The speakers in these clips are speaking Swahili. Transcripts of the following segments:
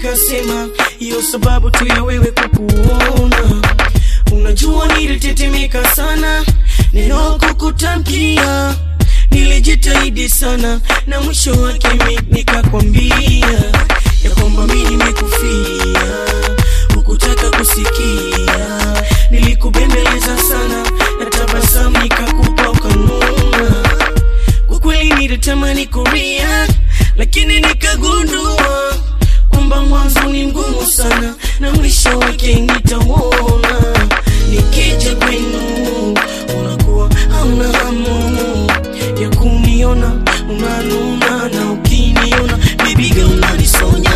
nikasema hiyo sababu tu ya wewe kukuona. Unajua nilitetemeka sana neno kukutamkia, nilijitahidi sana na mwisho wake mi nikakwambia ya kwamba mi nimekufia, hukutaka kusikia. Nilikubembeleza sana na tabasamu nikakupa ukanuna. Kwa kweli nilitamani kuria, lakini nikagundua kwamba mwanzo ni mgumu sana na mwisho wake nitauona. Nikija kwenu unakuwa hauna hamu ya kuniona, unanuna na ukiniona bibi girl unanisonya.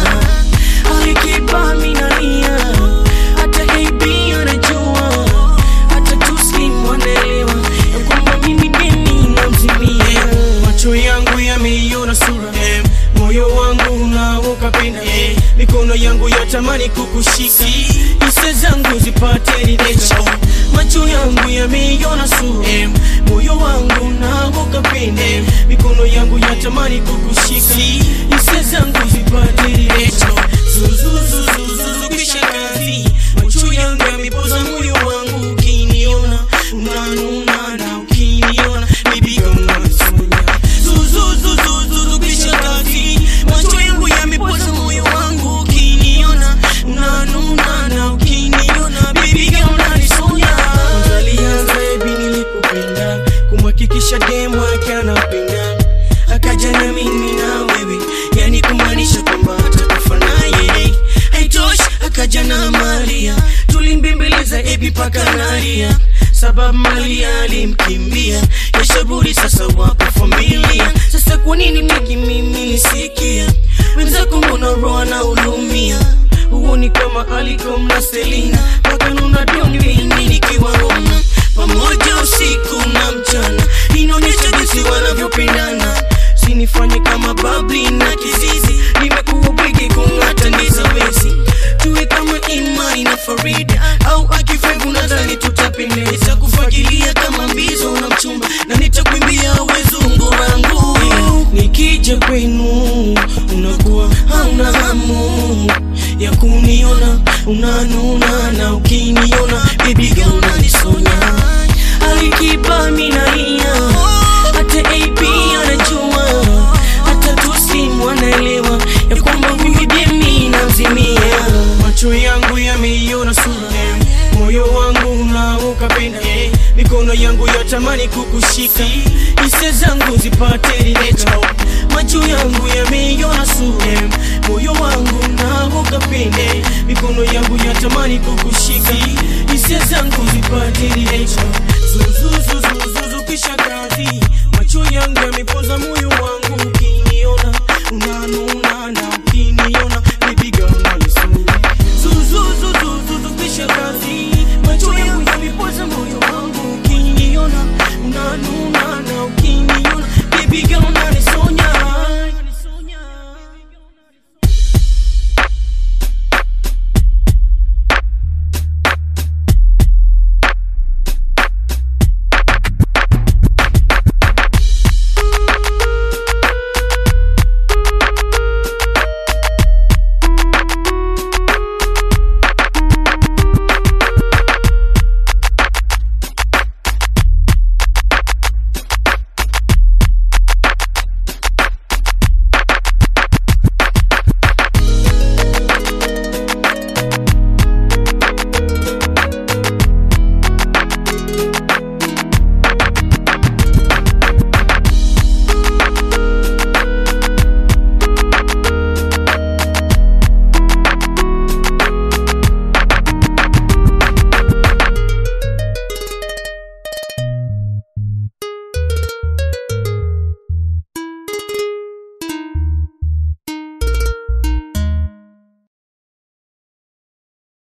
Alikipa minalia hata AB anajua, hata Tuslim wanaelewa ya kwamba mimi deni namzimia. Macho yangu yameiona sura eh, moyo wangu unaoka pena eh, mikono yangu yatamani kukushika, hisia zangu zipate ridhisho. Macho yangu yameiona sura eh, moyo wangu unaoka pena eh, mikono yangu yatamani kukushika, hisia zangu zipate ridhisho. Zuzuzuzuzuzu kisha kazi, macho yangu yamepoza moyo wangu, ukiniona unanuna na ukiniona bibi kama Sonya. Zuzuzuzuzuzu kisha kazi, macho yangu yamepoza moyo wangu, ukiniona unanuna na ukiniona bibi kama Sonya. Kwanza alianza hivi nilikupenda, kumhakikisha demu wake anapenda, akaja na mimi na wewe, yani kumaanisha kwamba atakufa naye. Haitoshi, akaja na Maria, tulimbembeleza ebi paka nalia, sababu Maria alimkimbia, yashaburi sasa wapo familia. Sasa kwa nini peki mimi nisikia wenzako, mbona roho na ulumia huoni kama Alikom na Selina wakanuna doni mimi nikiwaona pamoja usiku na mchana, inaonyesha jinsi wanavyopendana. Sinifanye kama babli na kizizi, nimekuwa bwege kung'ata ndiza wezi, tuwe kama Imani na Farida au Akifevu, nadhani tutapendeza, kufagilia kama mbizo na mchumba, na nitakwimbia wezungu wangu. Nikija kwenu unakuwa hauna hamu ya kuniona, unanuna na ukiniona baby girl unanisonya. Alikipa minalia hata AP anajua, hata Tuslim wanaelewa ya kwamba huyu demi namzimia. Macho yangu yameiona sura, moyo wangu unaoka pena, mikono yangu yatamani kukushika, hisia zangu zipate ridhisho. Macho yangu yameiona sura